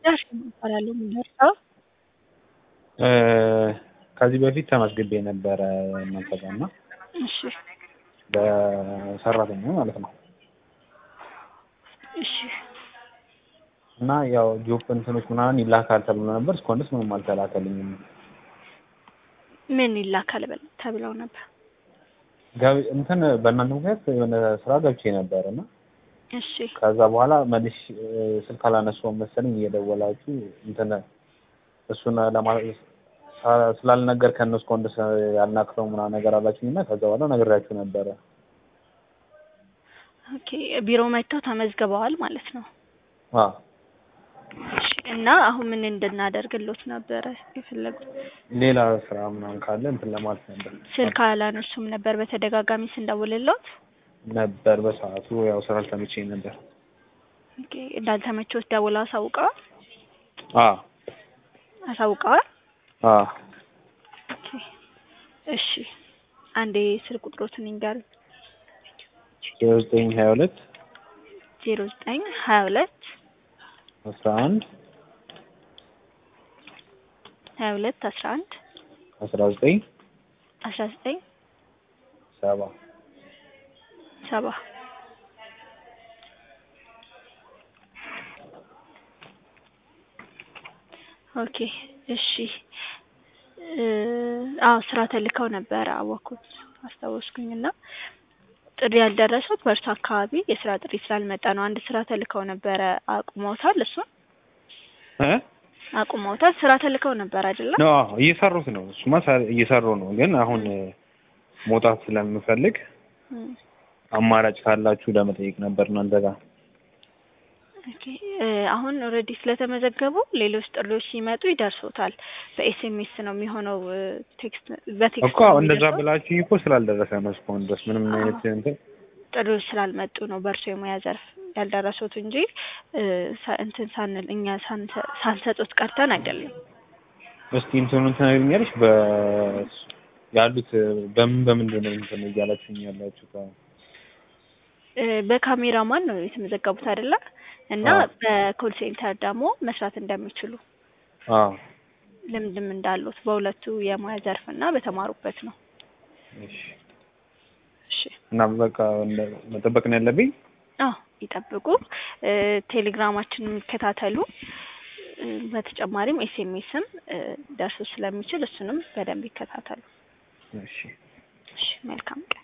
ዳሽን እባላለሁ የምደርሰው ከዚህ በፊት ተመዝግቤ ነበረ እናንተ ጋር እና እሺ በሰራተኛ ማለት ነው እሺ እና ያው ጆብ እንትኖች ምናምን ይላካል ተብሎ ነበር። እስካሁን ድረስ ምንም አልተላከልኝም። ምን ይላካል በል- ተብለው ነበር? ገብ- እንትን በእናንተ ምክንያት የሆነ ስራ ገብቼ ነበር እና እሺ ከዛ በኋላ መልሽ ስልክ አላነሳውም መሰለኝ እየደወላችሁ እንትን እሱን ለማ ሳ- ስላልነገርከን ነው እስካሁን ድረስ ያልናክረው ምናምን ነገር አላችሁኝ እና ከዛ በኋላ ነግሬያችሁ ነበረ። ኦኬ ቢሮ መጥተው ተመዝግበዋል ማለት ነው። አዎ እሺ እና አሁን ምን እንድናደርግሎት ነበረ የፈለጉት? ሌላ ስራ ምናምን ካለ እንትን ለማለት ነበር ስልክ አላነሱም ነበር በተደጋጋሚ ስንደውልሎት? ነበር በሰዓቱ ያው ስራ አልተመቸኝ ነበር። ኦኬ እንዳልተመቾት ደውለው አሳውቀዋል? አዎ አሳውቀዋል? አዎ ኦኬ እሺ አንዴ ስልክ ቁጥሮትን ይንገሩኝ። ዜሮ ዘጠኝ ሀያ ሁለት ዜሮ ዘጠኝ ሀያ ሁለት አስራ አንድ ሀያ ሁለት አስራ አንድ አስራ ዘጠኝ አስራ ዘጠኝ ሰባ ሰባ ኦኬ እሺ እ አዎ ስራ ተልከው ነበረ አወኩት አስታወስኩኝ እና ጥሪ ያልደረሱት በእርሱ አካባቢ የስራ ጥሪ ስላልመጣ ነው አንድ ስራ ተልከው ነበረ አቁመውታል እሱን እ አቁመውታል ስራ ተልከው ነበር አይደለም ነው አዎ እየሰሩት ነው። እሱማ ሳ- እየሰሩ ነው። ግን አሁን መውጣት ስለምፈልግ እም፣ አማራጭ ካላችሁ ለመጠየቅ ነበር እናንተ ጋር። ኦኬ እ አሁን ኦልሬዲ ስለተመዘገቡ ሌሎች ጥሪዎች ሲመጡ ይደርሶታል በኤስኤምኤስ ነው የሚሆነው እ ቴክስት በቴክስት እኮ ነው እንደዛ የሚደርሰው። ብላችሁኝ እኮ ስላልደረሰ ነው እስካሁን ድረስ ምንም አዎ። አይነት እንትን ጥሪዎች ስላልመጡ ነው በእርሶ የሙያ ዘርፍ ያልደረሱት እንጂ እ ሳ- እንትን ሳንል እኛ ሳንሰ- ሳንሰጡት ቀርተን አይደለም። እስቲ እንትኑን ትነግሪኛለሽ? በ ያሉት በምን በምንድን ነው እንትን እያላችሁኝ ያላችሁ? ከ- እ በካሜራማን ነው የተመዘገቡት አይደለ? እና አዎ። በኮል ሴንተር ደግሞ መስራት እንደሚችሉ አዎ ልምድም እንዳሉት በሁለቱ የሙያ ዘርፍ እና በተማሩበት ነው። እሺ። እሺ እና በቃ እንደ- መጠበቅ ነው ያለብኝ። አዎ ይጠብቁ። እ ቴሌግራማችንን የሚከታተሉ እ በተጨማሪም ኤስኤምኤስም ደርሶ ስለሚችል እሱንም በደንብ ይከታተሉ። እሺ እሺ መልካም ቀን።